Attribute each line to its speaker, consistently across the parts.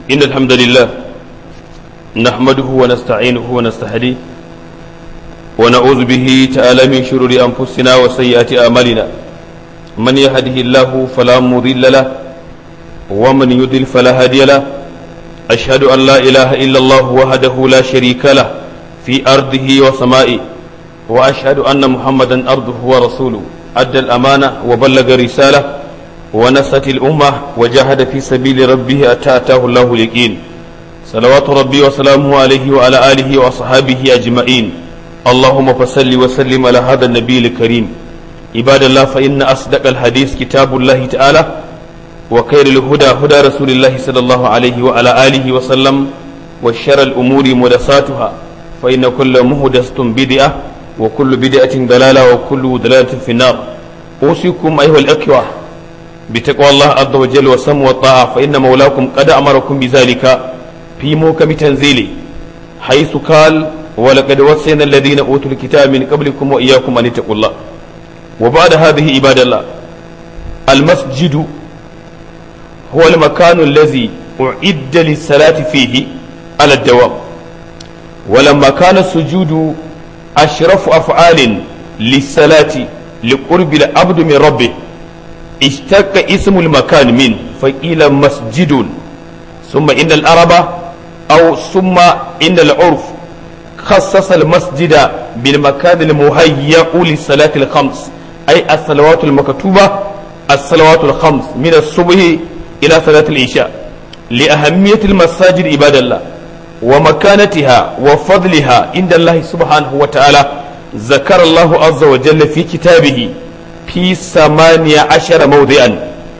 Speaker 1: إن الحمد لله نحمده ونستعينه ونستهديه ونعوذ به تعالى من شرور أنفسنا وسيئات أعمالنا من يهده الله فلا مضل له ومن يضل فلا هادي له أشهد أن لا إله إلا الله وحده لا شريك له في أرضه وسمائه وأشهد أن محمدا عبده ورسوله أدى الأمانة وبلغ رسالة ونصت الأمة وجاهد في سبيل ربه أتى أتاه الله اليقين صلوات ربي وسلامه عليه وعلى آله وأصحابه أجمعين اللهم فصل وسلم على هذا النبي الكريم عباد الله فإن أصدق الحديث كتاب الله تعالى وخير الهدى هدى رسول الله صلى الله عليه وعلى آله وسلم وشر الأمور محدثاتها فإن كل محدثة بدعة وكل بدعة ضلالة وكل ضلالة في النار أوصيكم أيها الأخوة بتقوى الله عز وجل والسم والطاعة فإن مولاكم قد أمركم بذلك في موكب تنزيله حيث قال ولقد وصينا الذين أوتوا الكتاب من قبلكم وإياكم أن اتقوا الله وبعد هذه عباد الله المسجد هو المكان الذي أعد للصلاة فيه على الدوام ولما كان السجود أشرف أفعال للصلاة لقرب العبد من ربه اشتق اسم المكان من فقيل مسجد ثم إن العرب أو ثم إن العرف خصص المسجد بالمكان المهيأ للصلاة الخمس أي الصلوات المكتوبة الصلوات الخمس من الصبح إلى صلاة العشاء لأهمية المساجد عباد الله ومكانتها وفضلها عند الله سبحانه وتعالى ذكر الله عز وجل في كتابه في ثمانية عشر موضعا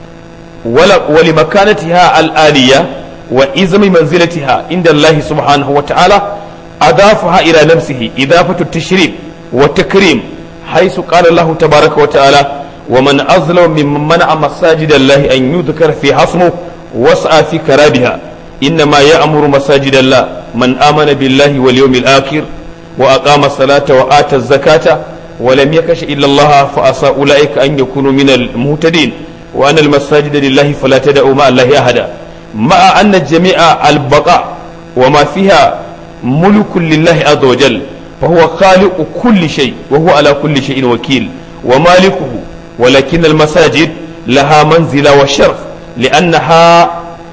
Speaker 1: ولمكانتها الآلية وإزم منزلتها عند الله سبحانه وتعالى أضافها إلى نفسه إضافة التشريف والتكريم حيث قال الله تبارك وتعالى ومن أظلم ممن منع مساجد الله أن يذكر في حصمه وسعى في كرابها إنما يأمر مساجد الله من آمن بالله واليوم الآخر وأقام الصلاة وآتى الزكاة ولم يكش إلا الله فأسى أولئك أن يكونوا من المهتدين وأن المساجد لله فلا تدعوا مع الله أحدا مع أن جميع البقاء وما فيها ملك لله عز وجل فهو خالق كل شيء وهو على كل شيء وكيل ومالكه ولكن المساجد لها منزلة وشرف لأنها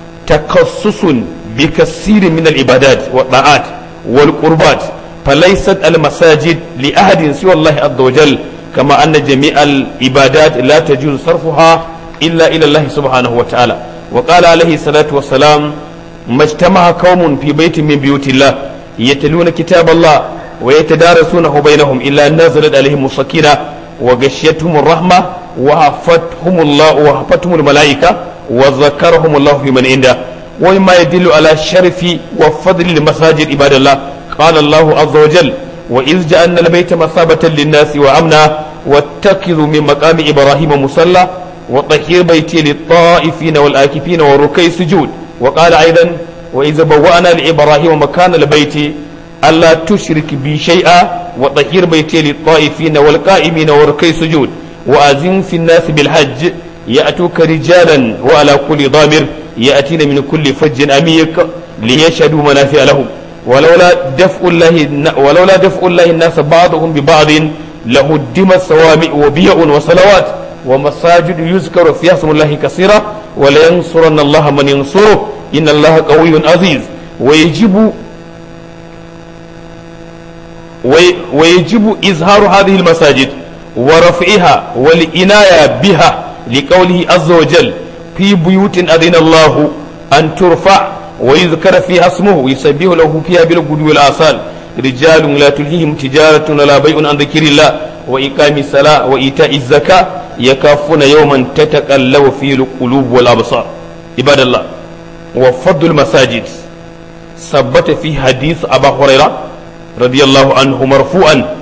Speaker 1: تخصص بكثير من العبادات والطاعات والقربات فليست المساجد لأحد سوى الله عز وجل كما أن جميع العبادات لا تجوز صرفها إلا إلى الله سبحانه وتعالى وقال عليه الصلاة والسلام ما اجتمع قوم في بيت من بيوت الله يتلون كتاب الله ويتدارسونه بينهم إلا نزلت عليهم السكينة وغشيتهم الرحمة وحفتهم الله وحفتهم الملائكة وذكرهم الله في من عنده ومما يدل على شرف وفضل المساجد عباد الله قال الله عز وجل وإذ جعلنا البيت مثابة للناس وأمنا واتخذوا من مقام إبراهيم مصلى وطهير بيتي للطائفين والآكفين والركع السجود وقال أيضا وإذا بوأنا لإبراهيم مكان البيت ألا تشرك بي شيئا وطهير بيتي للطائفين والقائمين والركع السجود وأذن في الناس بالحج يأتوك رجالا وعلى كل ضامر يأتين من كل فج أميق ليشهدوا منافع لهم ولولا دفع الله ولولا دفع الله الناس بعضهم ببعض لهدمت صوامع وبيع وصلوات ومساجد يذكر فيها اسم الله كثيرا ولينصرن الله من ينصره إن الله قوي عزيز ويجب ويجب إظهار هذه المساجد ورفعها والعناية بها لقوله عز وجل في بيوت أذن الله أن ترفع ويذكر فيها اسمه يسبح له فيها بالغدو والآصال رجال لا تلهيهم تجارة ولا بيع عن ذكر الله وإقام الصلاة وإيتاء الزكاة يكافون يوما تتقلب فيه القلوب والأبصار عباد الله وفضل المساجد ثبت في حديث أبا هريرة رضي الله عنه مرفوعا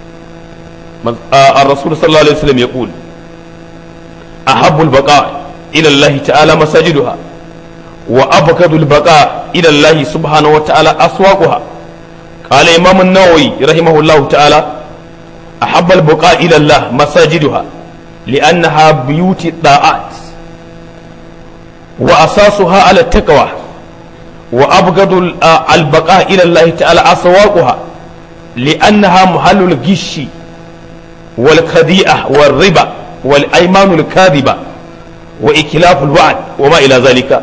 Speaker 1: الرسول صلى الله عليه وسلم يقول أحب البقاء إلى الله تعالى مساجدها وأبغض البقاء إلى الله سبحانه وتعالى أسواقها قال إمام النووي رحمه الله تعالى أحب البقاء إلى الله مساجدها لأنها بيوت الطاعات وأساسها على التقوى وأبغض البقاء إلى الله تعالى أسواقها لأنها محل الغش والخديعة والربا والأيمان الكاذبة وإكلاف الوعد وما إلى ذلك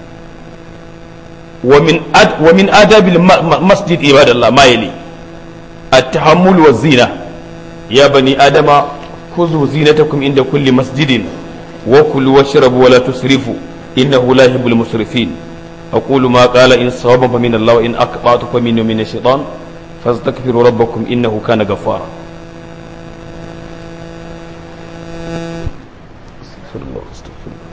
Speaker 1: ومن أد ومن آداب المسجد عباد الله ما يلي التحمل والزينة يا بني آدم خذوا زينتكم عند كل مسجد وكلوا واشربوا ولا تسرفوا إنه لا يحب المسرفين أقول ما قال إن صوابا فمن الله وإن أقطعت فمن من الشيطان فاستغفروا ربكم إنه كان غفارا استغفر الله استغفر الله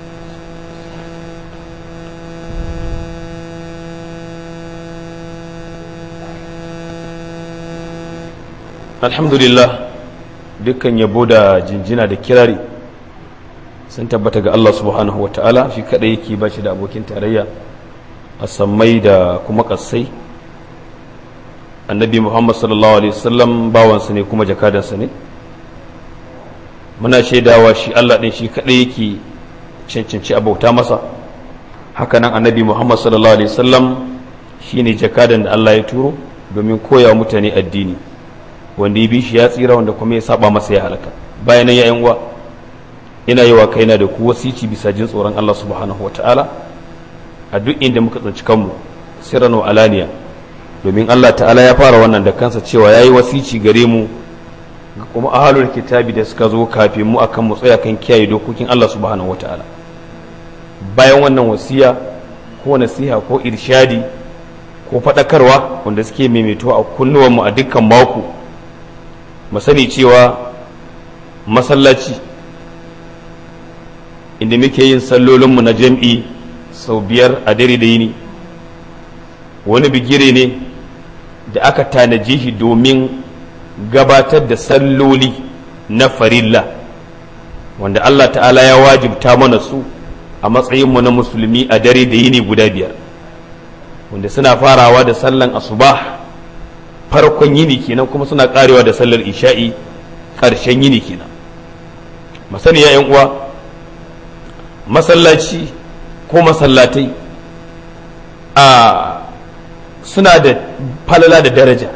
Speaker 1: alhamdulillah dukkan yabo da jinjina da kirari sun tabbata ga Allah subhanahu wa ta'ala shi kadai yake ba shi da abokin tarayya a sammai da kuma kassai annabi muhammad sallallahu alaihi wasallam bawansa ne kuma jakadansa ne muna shaidawa shi Allah ɗin shi kadai yake cancanci abauta masa hakanan annabi muhammad sallallahu alaihi wasallam shine jakadan da Allah ya turo domin koya mutane addini wanda ya bi shi ya tsira wanda kuma ya saba masa ya halaka bayan ya yan uwa ina yi wa kaina da ku wasici bisa jin tsoron Allah subhanahu wa ta'ala a duk inda muka tsinci kanmu sirran wa alaniya domin Allah ta'ala ya fara wannan da kansa cewa yayi wasici gare mu ga kuma ahalul kitabi da suka zo kafin mu akan mu tsaya kan kiyaye dokokin Allah subhanahu wa ta'ala bayan wannan wasiya ko nasiha ko irshadi ko faɗakarwa wanda suke maimaito a kunnuwanmu a dukkan mako mu sani cewa masallaci inda muke yin sallolinmu na jam'i sau biyar a dare da yini wani bigire ne da aka tanaje shi domin gabatar da salloli na farilla wanda Allah ta'ala ya wajibta mana su a matsayinmu na musulmi a dare da yini guda biyar wanda suna farawa da sallan asubah farkon yini kenan kuma suna karewa da sallar isha'i ƙarshen yini kenan masani ya uwa masallaci ko masallatai a suna da falala da daraja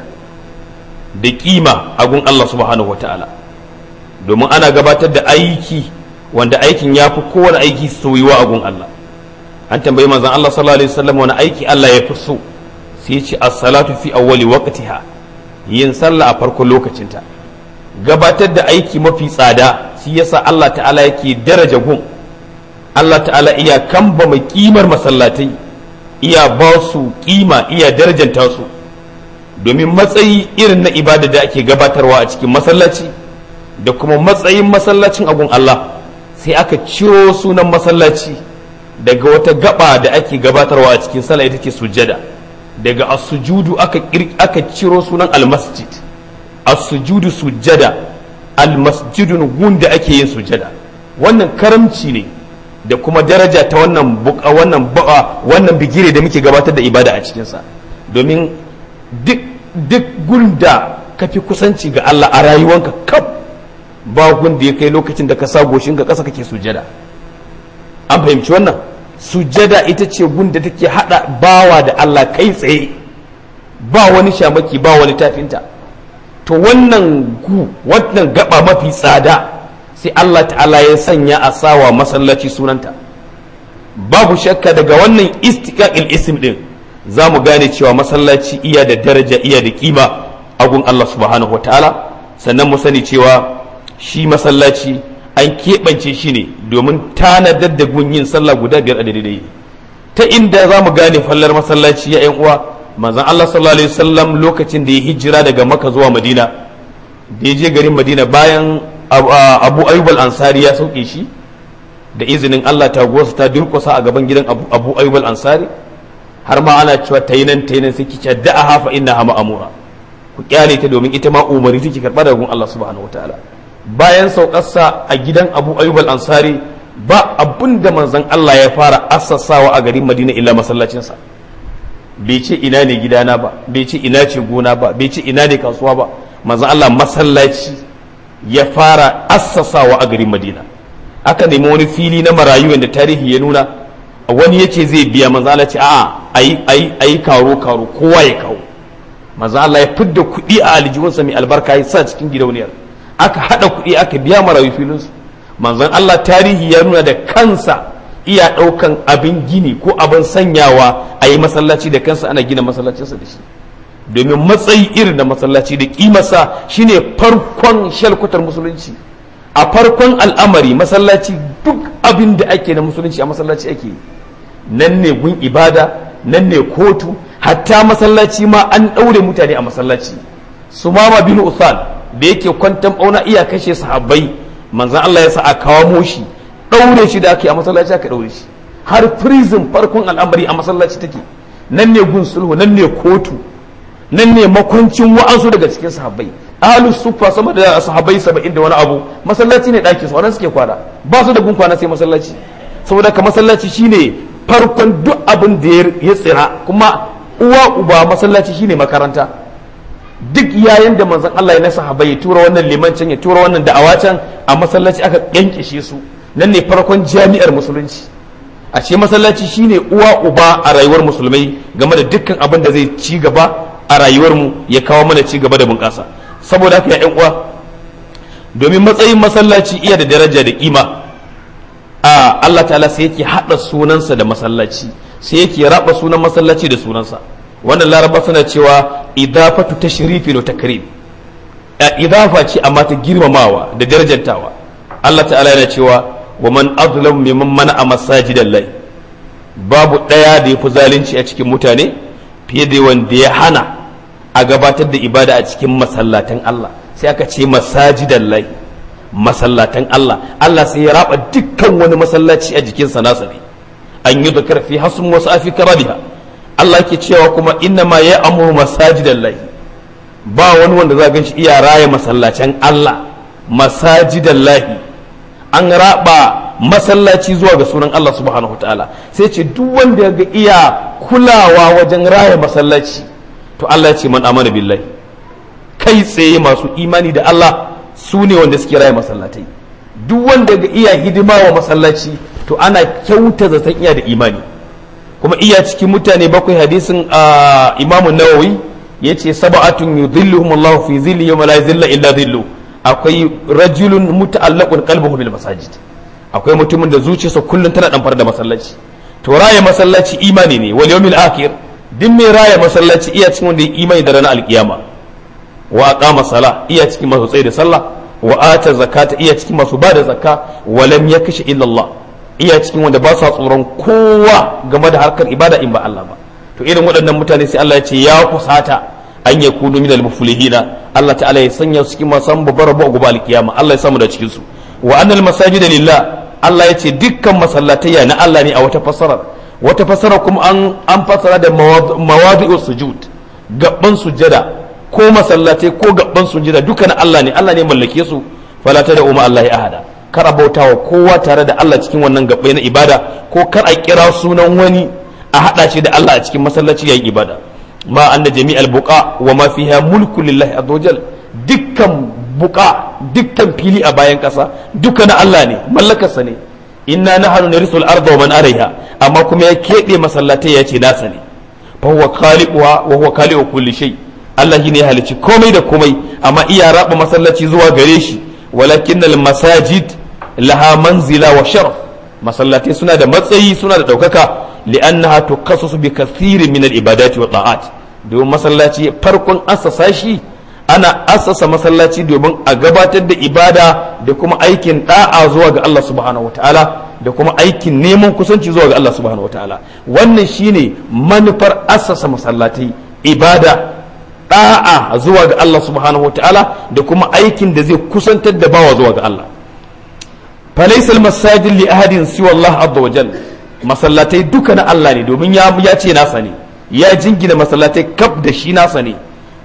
Speaker 1: da kima a gun Allah subhanahu wa ta'ala domin ana gabatar da aiki wanda aikin ya fi kowane aiki soyuwa a gun Allah an tambayi manzon Allah sallallahu alaihi wasallam wani aiki Allah ya fi so sai ya ce as-salatu fi awwali waqtiha yin sallah a farkon lokacinta gabatar da aiki mafi tsada shi yasa Allah ta'ala yake daraja gun Allah ta'ala iya kamba mai kimar masallatai iya ba su kima iya darajanta su domin matsayi irin na ibada da ake gabatarwa a cikin masallaci da kuma matsayin masallacin agun Allah sai aka ciro sunan masallaci daga wata gaba da ake gabatarwa a cikin sallah ita ce sujjada daga as-sujudu aka aka ciro sunan al-masjid as-sujudu sujjada al-masjidun gun da ake yin sujjada wannan karamci ne da kuma daraja ta wannan buka wannan ba'a wannan bigire da muke gabatar da ibada a cikin sa domin duk duk gun da ka fi kusanci ga Allah a rayuwanka kaf ba gun da ya kai lokacin da ka sa goshin ka kasa kake sujjada an fahimci wannan sujjada ita ce gun da take hada bawa da Allah kai tsaye ba wani shamaki ba wani tafinta to wannan gu wannan gaba mafi tsada sai Allah ta'ala ya sanya a sawa masallaci sunanta babu shakka daga wannan istiqaqil ism din za mu gane cewa masallaci iya da daraja iya da kima a gun Allah subhanahu wataala sannan mu sani cewa shi masallaci an keɓance shi ne domin tanadar da gun yin sallah guda biyar a daidai ta inda za mu gane fallar masallaci ya yan uwa manzon Allah sallallahu alaihi wasallam lokacin da ya hijira daga Makka zuwa Madina da ya je garin Madina bayan Abu Ayyub al-Ansari ya sauke shi da izinin Allah ta gosa ta durkusa a gaban gidan Abu Ayyub al-Ansari har ma ana cewa ta yi nan ta yi nan sai ki ce da'a hafa inna hama amura ku kyale ta domin ita ma umari take karɓa daga gun Allah subhanahu wataala bayan saukarsa a gidan Abu Ayyub al-Ansari ba abun da manzon Allah ya fara assasawa a garin Madina illa masallacinsa bai ce ina ne gidana ba bai ce ina ce gona ba bai ce ina ne kasuwa ba manzon Allah masallaci ya fara assasawa a garin Madina aka nemi wani fili na marayu da tarihi ya nuna wani ya ce zai biya manzo Allah ce a'a ayi ayi ayi karo karo kowa ya kawo manzo Allah ya fidda kuɗi a aljihunsa mai albarka ya sa cikin gidauniyar aka hada kuɗi aka biya marayu filin su manzon Allah tarihi ya nuna da kansa iya ɗaukan abin gini ko abin sanyawa a yi masallaci da kansa ana gina masallacinsa da shi domin matsayi irin da masallaci da kimarsa shine farkon shalkutar musulunci a farkon al'amari masallaci duk abin da ake na musulunci a masallaci ake nan ne gun ibada nan ne kotu hatta masallaci ma an ɗaure mutane a masallaci su mama bin uthal da yake kwantan ɓauna iya kashe sahabbai manzan Allah ya sa a kawo shi ɗaure shi da ake a masallaci aka ɗaure shi har prison farkon al'amari a masallaci take nan ne gun sulhu nan ne kotu nan ne makwancin wa'ansu daga cikin sahabbai ahlus sufa sama da sahabbai saba'in da wani abu masallaci ne ɗakin su wannan suke kwana ba su da gun kwana sai masallaci saboda ka masallaci shine farkon duk abin da ya tsira kuma uwa uba masallaci shine makaranta duk yayin da manzon Allah ya na sahabbai ya tura wannan limancin ya tura wannan da'awa can a masallaci aka yankishe su nan ne farkon jami'ar musulunci a ce masallaci shine uwa uba a rayuwar musulmai game da dukkan abin da zai ci gaba a rayuwar mu ya kawo mana ci gaba da bunƙasa saboda haka ya uwa domin matsayin masallaci iya da daraja da kima a Allah ta'ala sai yake hada sunansa da masallaci sai yake raba sunan masallaci da sunansa wannan laraba suna cewa idafatu tashrifin wa takrim idafa ce amma ta girmamawa da darajantawa Allah ta'ala yana cewa wa man azlam mimman mana masajidan lai babu daya da yafi zalunci a cikin mutane fiye da wanda ya hana a gabatar da ibada a cikin masallatan Allah sai aka ce masajidan lai masallatan Allah Allah sai ya raba dukkan wani masallaci a jikinsa nasa ne an yi zakar fi hasum wasu afi karabiha Allah ke cewa kuma inna ma ya amuru masajidan lai ba wani wanda za gan shi iya raya masallacin Allah masajidan lahi an raba masallaci zuwa ga sunan Allah subhanahu ta'ala sai ce duk wanda ga iya kulawa wajen raya masallaci to Allah ya ce man amana billahi kai tsaye masu imani da Allah su ne wanda suke raya masallatai duk wanda ga iya hidima wa masallaci to ana kyauta zaton iya da imani kuma iya cikin mutane bakwai hadisin imamu nawawi ya ce saba'atun yudhilluhum Allah fi zilli yawma la zilla illa zillu akwai rajulun muta'allaqun qalbuhu bil masajid akwai mutumin da zuciyarsa kullum tana damfar da masallaci to raya masallaci imani ne wal yawmil akhir din mai raya masallaci iya cikin wanda ya imani da ranar alkiyama wa aqama sala iya cikin masu tsaye da sallah wa ata zakata iya cikin masu ba da zakka wa lam yakshi illa Allah iya cikin wanda ba sa tsoron kowa game da harkar ibada in ba Allah ba to irin waɗannan mutane sai Allah ya ce ya kusata an ya kunu min al-muflihina Allah ta'ala ya sanya su cikin masu babbar rabo a gobe alkiyama Allah ya samu da cikin su wa annal masajida lillah Allah ya ce dukkan masallatayya na Allah ne a wata fasara wata fasara kuma an an fasara da mawadi'u sujud gabban sujada ko masallatai ko gabban sujada duka na Allah ne Allah ne mallake su fala ta da umma Allah ya ahada kar a bautawa kowa tare da Allah cikin wannan gabbai na ibada ko kar a kira sunan wani a hada shi da Allah a cikin masallaci yayin ibada ma anna jami'al buqa wa ma fiha mulku lillahi azza dukkan buqa dukkan fili a bayan kasa duka na Allah ne mallakarsa ne inna nahnu narisul arda wa man alaiha amma kuma ya kebe masallatai ya ce nasa ne fa huwa khaliquha wa huwa khaliqu kulli shay Allah ne ya halici komai da komai amma iya raba masallaci zuwa gare shi walakinnal masajid laha manzila wa sharaf masallatai suna da matsayi suna da daukaka li'annaha tukassasu bi kathirin min al-ibadati wa ta'at domin masallaci farkon assasa shi ana assasa masallaci domin a gabatar da ibada da kuma aikin da'a zuwa ga Allah subhanahu wataala da kuma aikin neman kusanci zuwa ga Allah subhanahu wataala wannan shine manufar assasa masallatai ibada da'a zuwa ga Allah subhanahu wataala da kuma aikin da zai kusantar da bawa zuwa ga Allah falaisal masajid li ahadin siwa Allah azza wajal masallatai duka na Allah ne domin ya ya ce nasa ne ya jingina masallatai kaf da shi nasa ne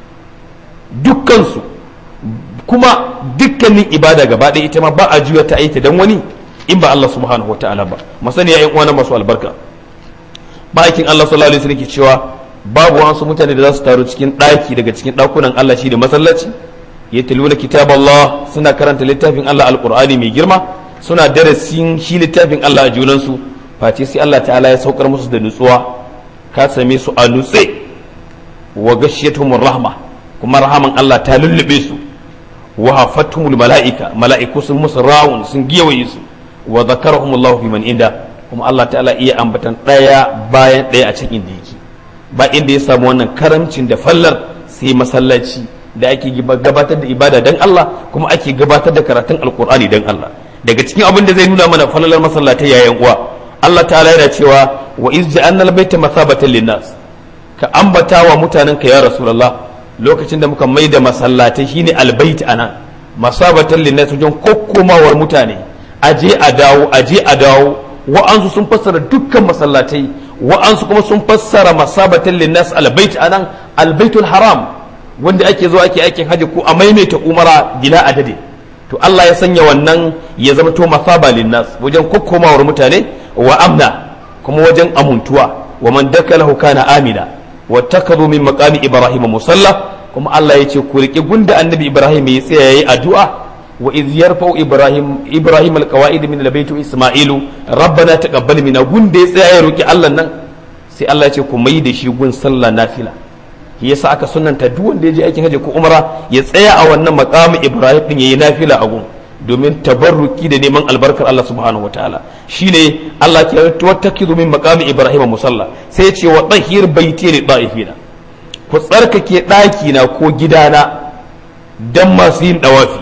Speaker 1: dukkan su kuma dukkanin ibada gaba ɗaya ita ma ba a juya ta aita dan wani in ba Allah subhanahu wataala ba masani ya uwana masu albarka bakin Allah sallallahu alaihi wasallam ke cewa babu wasu mutane da za su taru cikin ɗaki daga cikin ɗakunan Allah shi da masallaci ya taluna kitab Allah suna karanta littafin Allah alqur'ani mai girma suna darasin shi littafin Allah a junansu face sai Allah ta'ala ya saukar musu da nutsuwa ka same su a nutse wa gashiyatuhumur rahma kuma rahaman Allah ta lullube su wa hafatumul mala'ika mala'iku sun musu rawun sun giyawaye su wa zakarahumullahu fi man inda kuma Allah ta'ala iya ambatan daya bayan daya a cikin inda yake ba inda ya samu wannan karamcin da fallar sai masallaci da ake gabatar da ibada dan Allah kuma ake gabatar da karatun alkur'ani dan Allah daga cikin abin da zai nuna mana falalar masallatai yayin uwa Allah ta'ala yana cewa wa iz ja'alna al-baita mathabatan lin-nas ka ambata wa mutanen ka ya rasulullah lokacin da muka mai da masallatai shine albayt anan masabatan lin-nas wajen kokkomawar mutane aje a dawo aje a dawo wa'ansu sun fassara dukkan masallatai wa'ansu kuma sun fassara masabatan lin-nas albayt anan albaytul haram wanda ake zuwa ake aikin haji ko a maimaita umara bila adadi to Allah ya sanya wannan ya zama to masaba linnas wajen kokkomawar mutane wa amna kuma wajen amuntuwa wa man dakalahu kana amina wa takadu min maqami ibrahim musalla kuma Allah ya ce ku riƙe gunda annabi ibrahim ya tsaya yayi addu'a wa iz yarfa'u ibrahim ibrahim alqawaid min albayt isma'ilu rabbana taqabbal minna gunda ya tsaya ya roki Allah nan sai Allah ya ce ku mai da shi gun sallah nafila shi yasa aka sunanta duk wanda ya je aikin hajji ko umra ya tsaya a wannan maqami ibrahim din yayi nafila a gun domin tabarruki da neman albarkar Allah subhanahu wataala shine Allah ke wattakizu min maqami ibrahim musalla sai ya ce wa tahir baiti li da'ifina ku tsarkake daki na ko gidana dan masu yin dawafi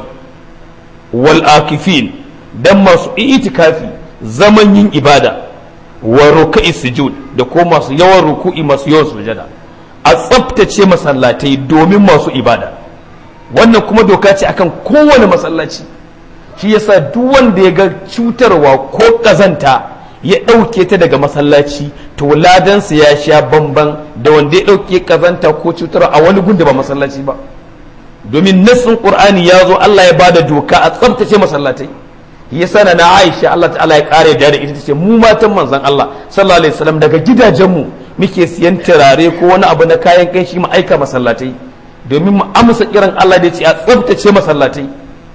Speaker 1: wal akifin dan masu itikafi zaman yin ibada wa ruka'i sujud da ko masu yawan ruku'i masu yawan sujada a tsaftace masallatai domin masu ibada wannan kuma doka ce akan kowane masallaci shi yasa duk wanda ya ga cutarwa ko kazanta ya ɗauke ta daga masallaci to ladansa ya sha bamban da wanda ya ɗauke kazanta ko cutarwa a wani gunda ba masallaci ba domin nassin qur'ani ya zo Allah ya bada doka a tsaftace masallatai yasa na na Aisha Allah ta'ala ya kare da ita tace mu matan manzon Allah sallallahu alaihi wasallam daga gidajenmu muke siyan turare ko wani abu na kayan kanshi mu aika masallatai domin mu amsa kiran Allah da ya ce a tsabtace masallatai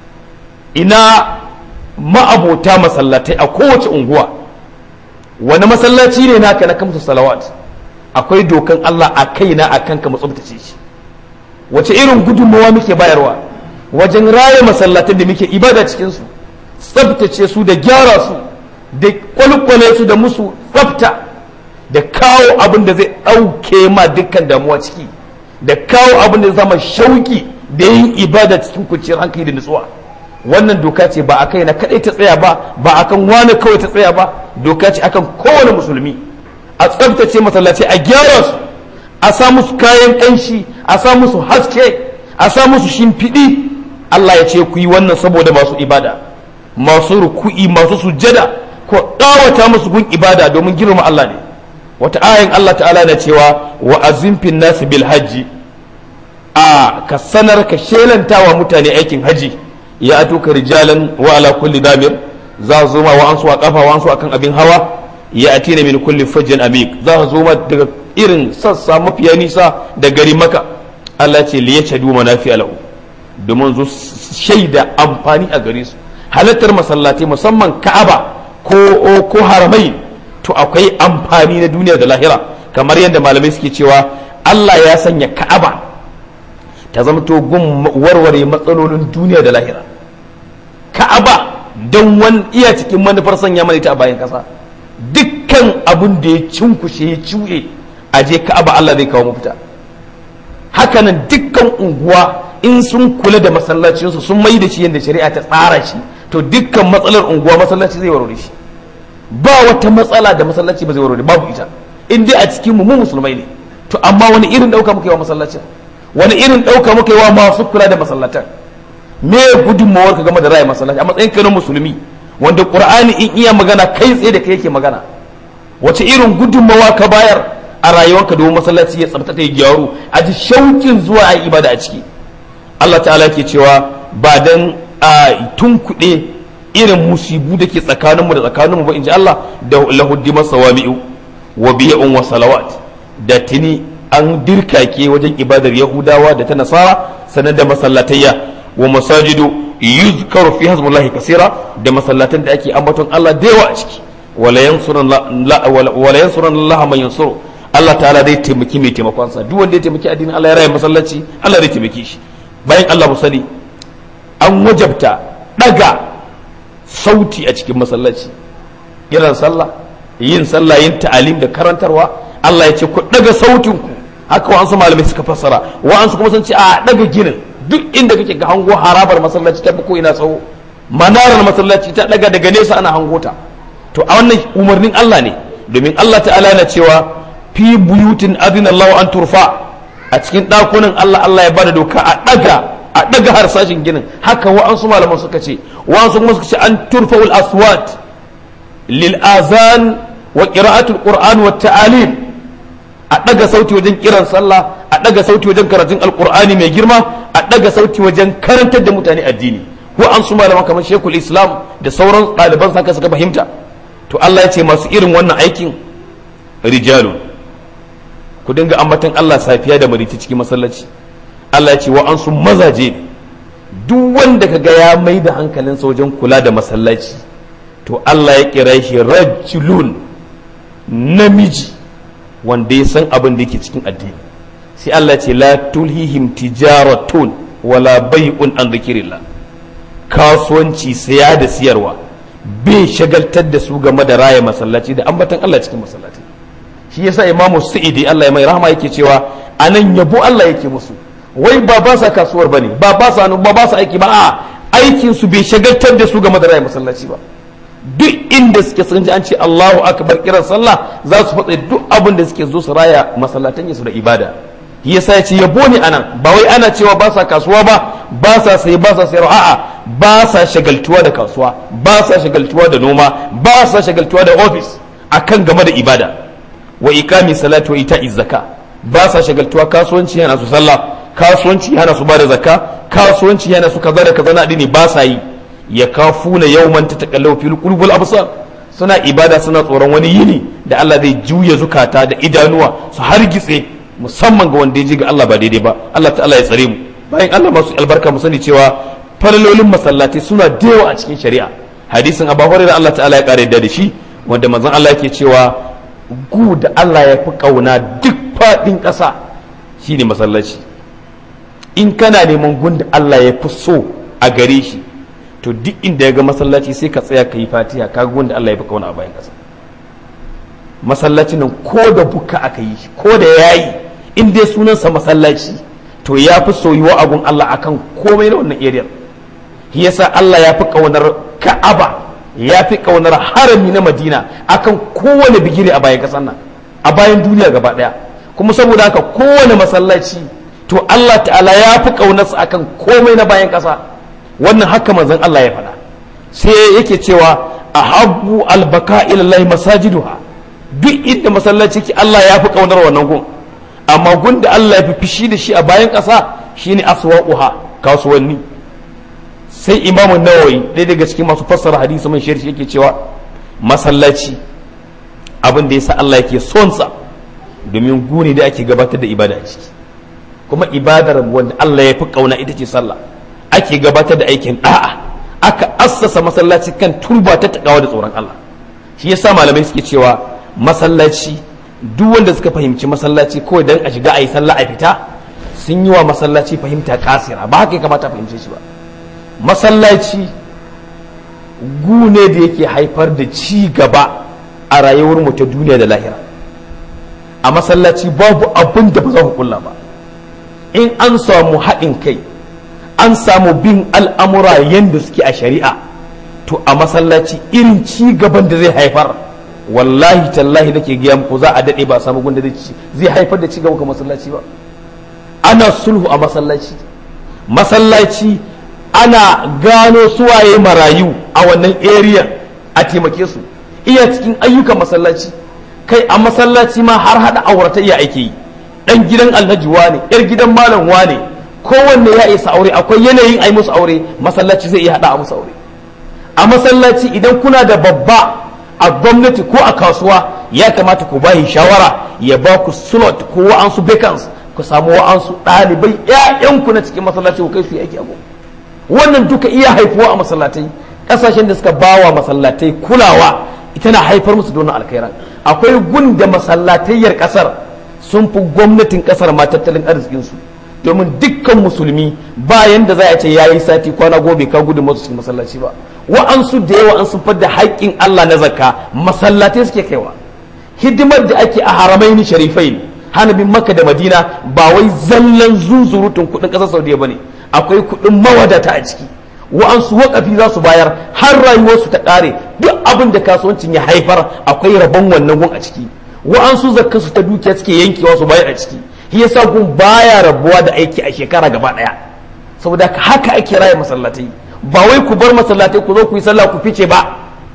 Speaker 1: ina ma'abota masallatai a kowace unguwa wani masallaci ne naka na kamsu salawat akwai dokan Allah a kaina a kanka mu tsabtace shi wace irin gudunmawa muke bayarwa wajen raya masallatan da muke ibada cikin su tsabtace su da gyara su da kwalkwale su da musu tsabta da kawo abin da zai ɗauke ma dukkan damuwa ciki da kawo abin da zai zama shauki da yin ibada cikin kwanciyar hankali da nutsuwa wannan doka ce ba a kai na kaɗai ta tsaya ba ba a kan wani kawai ta tsaya ba doka ce akan kowane musulmi a tsabtace masallaci a gyara su a sa musu kayan ƙanshi a sa musu haske a sa musu shimfiɗi Allah ya ce ku yi wannan saboda masu ibada masu ruku'i masu sujjada ko ɗawata musu gun ibada domin girma Allah ne wata ayin Allah ta'ala na cewa wa azimfin nasu bil hajji a ka sanar ka shelanta wa mutane aikin haji ya ato ka rijalan wa ala kulli damir za su zo ma wa ansu a kafa wa ansu akan abin hawa ya atina min kulli fajjin amik za su zo ma daga irin sassa mafiya nisa da gari maka Allah ce li yashhadu manafi alahu domin zo shaida amfani a gare su halattar masallatai musamman Ka'aba ko ko haramai to akwai amfani na duniya da lahira kamar yadda malamai suke cewa Allah ya sanya Ka'aba ta zama to gun warware matsalolin duniya da lahira Ka'aba don wani iya cikin manufar sanya mana ita a bayan kasa dukkan abin da ya cinkushe ya cuye a je Ka'aba Allah zai kawo mafita hakanan dukkan unguwa in sun kula da masallacinsu sun mai da shi yadda shari'a ta tsara shi to dukkan matsalar unguwa masallaci zai warware shi ba wata matsala da masallaci ba zai warware babu ita in dai a cikin mu musulmai ne to amma wani irin dauka muka yi wa masallacin wani irin dauka muka yi wa masu kula da masallatan me gudunmawar ka game da raya masallaci a matsayin ka na musulmi wanda qur'ani in iya magana kai tsaye da kai yake magana wace irin gudunmawa ka bayar a rayuwarka domin masallaci ya tsabtata ya gyaru a ji shaukin zuwa a ibada a ciki Allah ta'ala ke cewa ba dan a tunkuɗe irin musibu da ke tsakaninmu da tsakaninmu ba in ji Allah da lahuddimar sawami'u wa biya'un wa salawat da tuni an dirkake wajen ibadar yahudawa da ta nasara sanar da masallatayya wa masajidu yuzkaru fi hasbullahi kasira da masallatan da ake ambaton Allah da yawa a ciki wala yansuran Allah man yansuru Allah ta'ala zai taimaki mai taimakon sa duk wanda ya taimaki addinin Allah ya raya masallaci Allah zai taimake shi bayan Allah mu sani an wajabta daga sauti a cikin masallaci kiran sallah yin sallah yin ta'alim da karantarwa Allah ya ce ku daga sautin ku haka wa'ansu malamai suka fassara wa'ansu kuma sun ce a daga ginin duk inda kake ga hango harabar masallaci ta ko ina tsawo manarar masallaci ta daga daga nesa ana hango ta to a wannan umarnin Allah ne domin Allah ta'ala na cewa fi buyutin adina Allah an turfa a cikin ɗakunan Allah Allah ya bada doka a daga a daga harsashin ginin haka wa'ansu malaman suka ce wa'ansu kuma suka ce an turfa ul aswat lil azan wa qira'atul qur'an wa ta'alim a daga sauti wajen kiran sallah a daga sauti wajen karatun alqur'ani mai girma a daga sauti wajen karantar da mutane addini wa'ansu malaman kamar shekul islam da sauran ɗaliban saka suka fahimta to Allah ya ce masu irin wannan aikin rijalun ku dinga ambatan Allah safiya da mariti cikin masallaci Allah ya ce wa an su mazaje duk wanda ka ga ya mai da hankalinsa wajen kula da masallaci to Allah ya kira shi rajulun namiji wanda ya san abin da yake cikin addini sai Allah ya ce la tulhihim tijaratun wala bai'un an dhikrillah kasuwanci saya da siyarwa bai shagaltar da su game da raya masallaci da ambatan Allah cikin masallaci shi yasa imamu sa'idi Allah ya mai rahama yake cewa anan yabo Allah yake musu wai ba ba sa kasuwar bane ba ba sa ba ba sa aiki ba a aikin su bai shagaltar da su game da raya masallaci ba duk inda suke sun ji an ce Allahu akbar kiran sallah za su fatsa duk abin da suke zo su raya masallatan su da ibada shi yasa ya ce yabo ne anan ba wai ana cewa ba sa kasuwa ba ba sa sai ba sa sayarwa a'a ba sa shagaltuwa da kasuwa ba sa shagaltuwa da noma ba sa shagaltuwa da ofis akan game da ibada wa ikami salatu wa ita'iz zakka ba sa shagaltuwa kasuwanci yana su sallah kasuwanci yana su bada zakka kasuwanci yana su kaza da kaza na addini ba sa yi ya kafuna yawman tataqallu fil qulubul absar suna ibada suna tsoron wani yini da Allah zai juya zukata da idanuwa su hargitse musamman ga wanda ya ji ga Allah ba daidai ba Allah ta'ala ya tsare mu bayan Allah masu albarka mu sani cewa falalolin masallatai suna da yawa a cikin shari'a hadisin abu hurairah Allah ta'ala ya kare da shi wanda manzon Allah yake cewa gu da Allah ya fi kauna duk fadin ƙasa shine masallaci in kana neman gun da Allah ya fi so a gare shi to duk inda ya ga masallaci sai ka tsaya ka yi fatiha ka ga gun da Allah ya fi kauna a bayan ƙasa masallacin nan ko da buka aka yi ko da yayi in dai sunansa masallaci to ya fi soyuwa abun Allah akan komai na wannan area shi yasa Allah ya fi kaunar Ka'aba ya fi kaunar harami na Madina akan kowane bigire a bayan kasan nan a bayan duniya gaba daya kuma saboda haka kowane masallaci to Allah ta'ala ya fi kaunarsa akan komai na bayan kasa wannan haka manzon Allah ya faɗa sai yake cewa ahabbu albaka ila Allah masajiduha duk inda masallaci ki Allah ya fi kaunar wannan gun amma gun da Allah ya fi fishi da shi a bayan ƙasa shine aswaquha kasuwanni sai imamu nawawi ɗaya daga cikin masu fassara hadisi man shirshi yake cewa masallaci abin da yasa Allah yake son sa domin guni da ake gabatar da ibada a ciki kuma ibadar wanda Allah ya fi kauna ita ce sallah ake gabatar da aikin da'a aka assasa masallaci kan turba ta takawa da tsoron Allah shi yasa malamai suke cewa masallaci duk wanda suka fahimci masallaci kawai dan a shiga a yi sallah a fita sun yi wa masallaci fahimta kasira ba haka ya kamata a fahimce shi ba masallaci gune da yake haifar da ci gaba a rayuwar mu ta duniya da lahira a masallaci babu abin da ba za ku kulla ba in an samu haɗin kai an samu bin al'amura yadda suke a shari'a to a masallaci irin ci gaban da zai haifar wallahi tallahi nake gaya muku za a daɗe ba a samu gunda zai haifar da ci gaba ga masallaci ba ana sulhu a masallaci masallaci ana gano suwaye marayu a wannan area a taimake su iya cikin ayyukan masallaci kai a masallaci ma har hada auratayya ake yi dan gidan alhaji wane yar gidan malam wane kowanne ya isa aure akwai yanayin ai musu aure masallaci zai iya hada a musu aure a masallaci idan kuna da babba a gwamnati ko a kasuwa ya kamata ku bayi shawara ya ba ku slot ko wa'ansu vacants ku samu wa'ansu ɗalibai ƴaƴanku na cikin masallaci ku kai su aiki abu wannan duka iya haifuwa a masallatai ƙasashen da suka bawa masallatai kulawa ita na haifar musu da wannan alkhairan akwai gun da masallatayyar kasar sun fi gwamnatin kasar ma tattalin arzikinsu domin dukkan musulmi bayan da za a ce ya yi sati kwana gobe ka gudun masu cikin masallaci ba wa'ansu da yawa an sun fadda haƙƙin Allah na zakka masallatai suke kaiwa hidimar da ake a haramaini sharifai ne hanabin maka da madina ba wai zallan zunzurutun kuɗin ƙasar saudiya ba ne akwai kuɗin mawadata a ciki wa'ansu waƙafi za su bayar har rayuwarsu ta ƙare duk abin da kasuwancin ya haifar akwai rabon wannan gun a ciki wa'ansu zakkansu ta dukiya suke yankewa su bayar a ciki shi yasa gun baya rabuwa da aiki a shekara gaba daya saboda haka ake raya masallatai ba wai ku bar masallatai ku zo ku yi sallah ku fice ba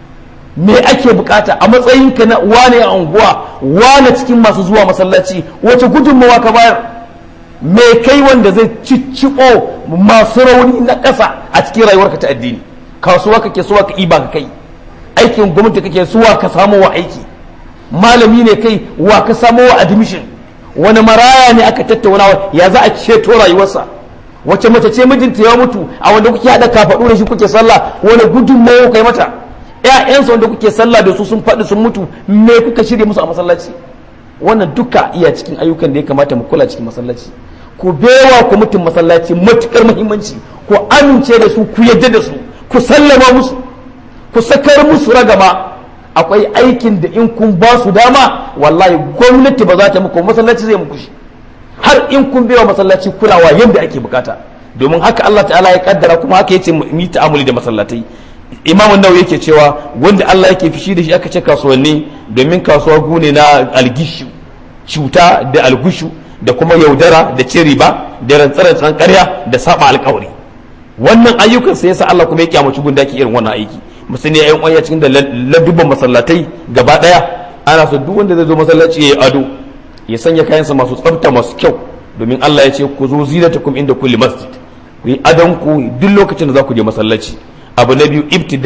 Speaker 1: me ake bukata a matsayin ka na wane a unguwa wane cikin masu zuwa masallaci wace gudunmawa ka bayar me kai wanda zai cicciko masu rauni na ƙasa a cikin rayuwarka ta addini kasuwa kake suwa ka iba ka kai aikin gwamnati kake suwa ka samu wa aiki malami ne kai wa ka samu wa admission wani maraya ne aka tattauna ya za a ceto rayuwarsa wace mace ce mijinta ya mutu a wanda kuke haɗa kafaɗu da shi kuke sallah wani gudunmawa kai mata ƴaƴansa wanda kuke sallah da su sun faɗi sun mutu me kuka shirya musu a masallaci wannan duka iya cikin ayyukan da ya kamata mu kula cikin masallaci ku bewa ku mutum masallaci matukar muhimmanci ku amince da su ku yadda da su ku sallama musu ku sakar musu ragama akwai aikin da in kun ba su dama wallahi gwamnati ba za ta muku masallaci zai muku shi har in kun bewa masallaci kulawa yadda ake bukata domin haka Allah ta'ala ya kaddara kuma haka yace mu yi ta'amuli da masallatai imam nawawi yake cewa wanda Allah yake fishi da shi aka ce kasuwanni domin kasuwa gune na algishu cuta da algushu da kuma yaudara da cin riba da rantsarantsan karya da saba alkawari wannan ayyukan sai yasa Allah kuma ya kyamaci gundaki irin wannan aiki musulmi ya yi cikin da ladubban masallatai gaba daya ana so duk wanda zai zo masallaci ya yi ado ya sanya kayansa masu tsafta masu kyau domin Allah ya ce ku zo zinatakum inda kulli masjid ku yi adon ku duk lokacin da za ku je masallaci abu na biyu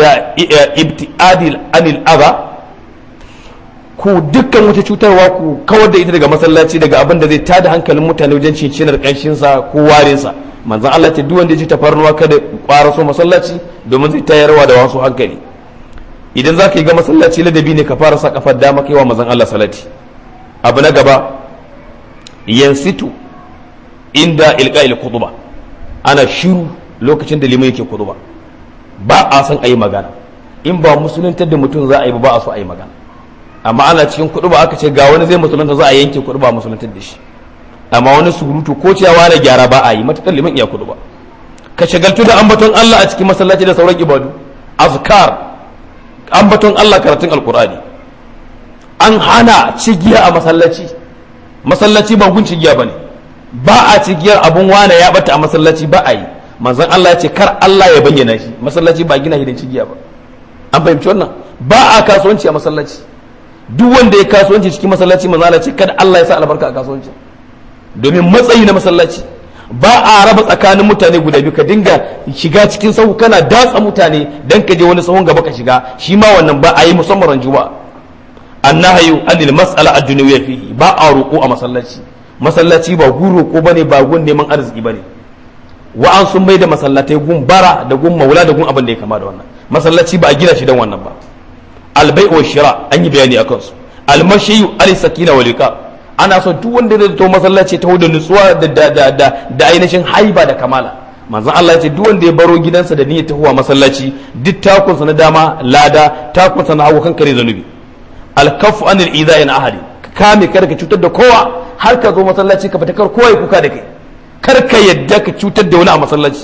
Speaker 1: ibtiadil anil adha ku dukkan wata cutarwa ku kawar da ita daga masallaci daga abin da zai tada hankalin mutane wajen cincinar kanshin sa ko warin sa manzon Allah ce duk wanda ya ji tafarnuwa kada kwara so masallaci domin zai tayarwa da wasu hankali idan za ka yi ga masallaci ladabi ne ka fara sa kafar dama kai wa manzon Allah salati abu na gaba yansitu inda ilqa'il khutba ana shiru lokacin da liman yake khutba ba a san ayi magana in ba musuluntar da mutum za a yi ba a so a yi magana amma ana cikin kuɗi ba aka ce ga wani zai musulunta za a yanke kuɗi ba musuluntar da shi amma wani surutu ko cewa na gyara ba a yi matakar liman iya kuɗi ba ka shagaltu da ambaton Allah a cikin masallaci da sauran ibadu azkar ambaton Allah karatun alkur'ani an hana cigiya a masallaci masallaci ba gun cigiya bane ba a cigiyar abun wane ya bata a masallaci ba a yi manzon Allah ya ce kar Allah ya bayyana shi masallaci ba gina hidan cigiya ba an fahimci wannan ba a kasuwanci a masallaci duk wanda ya kasuwanci cikin masallaci manzon Allah ce kada Allah ya sa albarka a kasuwanci domin matsayi na masallaci ba a raba tsakanin mutane guda biyu ka dinga shiga cikin sahu kana datsa mutane dan ka je wani sahun gaba ka shiga shi ma wannan ba a yi musamman ran juma'a annahayu anil mas'ala ad-dunyawiyya fihi ba a roƙo a masallaci masallaci ba gun roƙo bane ba gun neman arziki bane wa an sun da masallatai gun bara da gun maula da gun abin da ya kama da wannan masallaci ba a gina shi dan wannan ba albai wa shira an yi bayani akan su almashiyu al sakina wa liqa ana so duk wanda zai to masallaci ta da nutsuwa da da da da ainihin haiba da kamala manzon Allah ya ce duk wanda ya baro gidansa da niyyar tahowa masallaci duk takunsa na dama lada takunsa na hagu kankare zanubi alkafu anil idha na ahadi kame kar ka cutar da kowa har ka zo masallaci ka fita kar kowa ya kuka da kai kar ka yadda ka cutar da wani a masallaci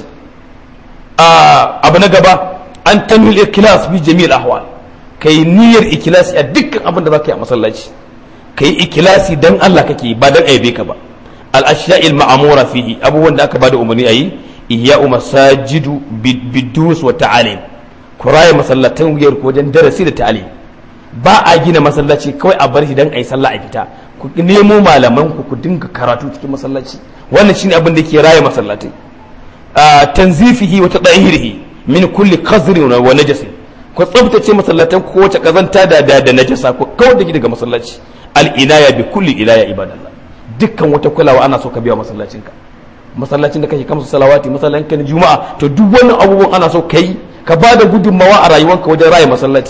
Speaker 1: abu na gaba an tanwil ikhlas bi jami'il ahwal kai niyyar ikhlasi a dukkan abin da zaka yi a masallaci kai ikhlasi dan Allah kake ba dan aibe ka ba al ashya'il ma'mura fihi abubuwan da aka bada umarni ayi ihya'u masajidu bidus wa ta'alim kuraye masallatan wuyar ko wajen darasi da ta'alim ba a gina masallaci kawai a bar shi dan ayi sallah a fita ku nemo malaman ku ku dinga karatu cikin masallaci wannan shine abin da ke raye masallatai tanzifihi wa tadahirihi min kulli qazrin wa najasin ku tsabtace masallatan ku wace kazanta da da, da najasa ku kawai da daga masallaci al inaya bi kulli ilaya ibadallah dukkan wata kulawa ana so ka biya masallacin ka masallacin da kake kamsu salawati masallacin ka na juma'a to duk wannan abubuwan ana so kai ka ba da gudunmawa a rayuwanka wajen raye masallaci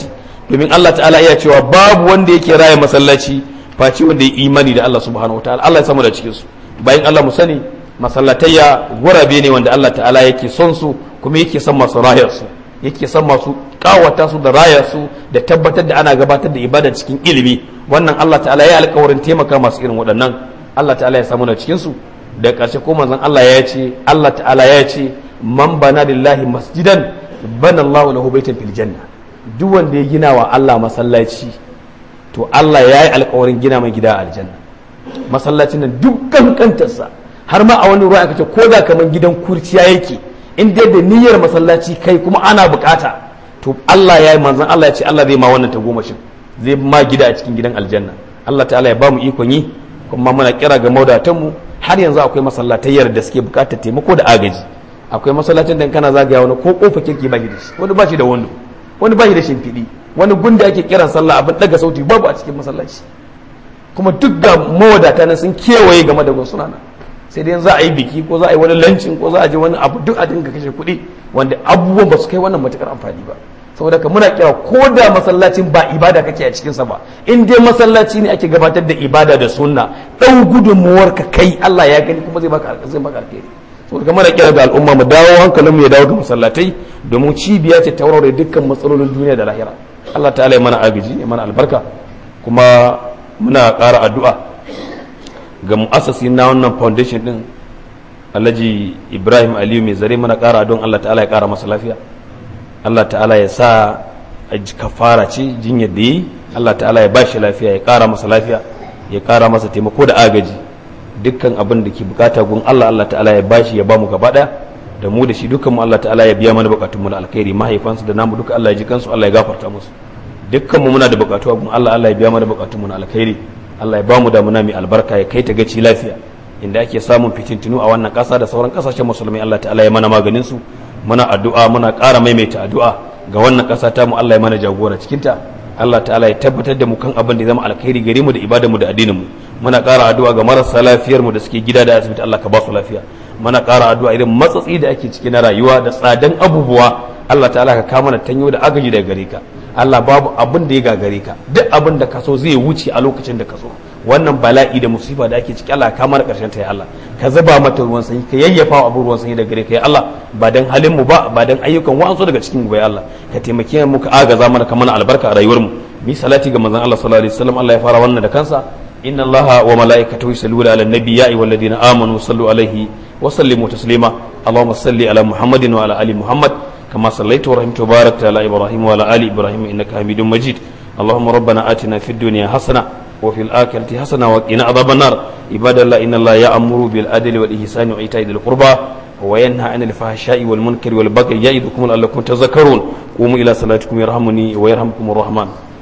Speaker 1: domin Allah ta'ala iya cewa babu wanda yake raya masallaci face wanda ya imani da Allah subhanahu wataala Allah ya samu da cikin su bayan Allah mu sani masallatayya gurabe ne wanda Allah ta'ala yake son su kuma yake son masu rayar su yake son masu kawata su da raya su da tabbatar da ana gabatar da ibada cikin ilimi wannan Allah ta'ala ya alƙawarin taimaka masu irin waɗannan Allah ta'ala ya samu da cikin su da ƙarshe ko manzon Allah ya ce Allah ta'ala ya ce man bana lillahi masjidan bana Allahu lahu baitan fil janna duk wanda ya gina wa Allah masallaci to Allah ya yi alƙawarin gina mai gida a aljanna masallacin nan duk kankantarsa har ma a wani ruwa aka ce ko da kamar gidan kurciya yake in dai da niyyar masallaci kai kuma ana bukata to Allah ya yi manzon Allah ya ce Allah zai ma wannan tagomashin zai ma gida a cikin gidan aljanna Allah ta'ala ya ba mu ikon yi kuma muna kira ga maudatanmu har yanzu akwai masallatayyar da suke bukatar taimako da agaji akwai masallacin da kana zagaya wani ko kofa kirki ba shi da shi wani ba shi da wando wani ba shi da shimfiɗi wani gunda ake kiran sallah abin daga sauti babu a cikin masallaci kuma duk ga mawadata na sun kewaye game da suna nan sai dai za a yi biki ko za a yi wani lancin ko za a je wani abu duk a dinga kashe kuɗi wanda abubuwan ba su kai wannan matukar amfani ba saboda ka muna kira ko da masallacin ba ibada kake a cikinsa ba in dai masallaci ne ake gabatar da ibada da sunna ɗan gudunmuwar ka kai Allah ya gani kuma zai baka zai baka alheri saboda muna kira ga al'umma mu dawo hankalinmu ya dawo ga masallatai domin cibiya ce ta warware dukkan matsalolin duniya da lahira Allah ta'ala ya mana agaji ya mana albarka kuma muna ƙara addu'a ga mu'assasi na wannan foundation din Alhaji Ibrahim Aliyu mai zare mana ƙara don Allah ta'ala ya ƙara masa lafiya Allah ta'ala ya sa a kafara ce jinyar da yi Allah ta'ala ya bashi lafiya ya ƙara masa lafiya ya ƙara masa taimako da agaji dukkan abin da ke bukata gun Allah Allah ta'ala ya bashi ya bamu gaba ɗaya da mu da shi dukkan mu Allah ta'ala ya biya mana bukatun mu na alkhairi mahaifansu da namu duka Allah ya ji kansu Allah ya gafarta musu dukkan mu muna da bukatu gun Allah Allah ya biya mana bukatun mu na alkhairi Allah ya bamu da muna mai albarka ya kai ta gaci lafiya inda ake samun fitintinu a wannan ƙasa da sauran ƙasashen musulmai Allah ta'ala ya mana maganin su muna addu'a muna ƙara maimaita addu'a ga wannan ƙasa ta mu Allah ya mana jagora cikinta Allah ta'ala ya tabbatar da mu kan abin da zama alkhairi gare mu da ibadar mu da addinin mu muna ƙara addu'a ga marasa lafiyar mu da suke gida da asibiti Allah ka ba su lafiya muna ƙara addu'a irin matsatsi da ake ciki na rayuwa da tsadan abubuwa Allah ta'ala ka kama na tanyo da agaji daga gare ka Allah babu abin da ya gagare ka duk abin da ka so zai wuce a lokacin da ka so wannan bala'i da musiba da ake ciki Allah ka mana karshen ta ya Allah ka zuba mata ruwan sanyi ka yayyafa wa abu ruwan sanyi daga gare ka ya Allah ba dan halin mu ba ba dan ayyukan wa'ansu daga cikin mu ba ya Allah ka taimake mu ka agaza mana ka mana albarka a rayuwar mu mi salati ga manzon Allah sallallahu alaihi wasallam Allah ya fara wannan da kansa inna Allah wa malaikatahu yusalluna ala nabi ya ayyuhal ladina amanu sallu alaihi wa sallimu taslima Allahumma salli ala Muhammadin wa ala ali Muhammad كما صليت ورحمت وباركت على ابراهيم وعلى ال ابراهيم انك حميد مجيد اللهم ربنا اتنا في الدنيا حسنه وفي الاخره حسنه وقنا عذاب النار عباد الله ان الله يامر بالعدل والاحسان وايتاء ذي القربى وينهى عن الفحشاء والمنكر والبغي يعظكم لعلكم تذكرون قوموا الى صلاتكم يرحمني ويرحمكم الرحمن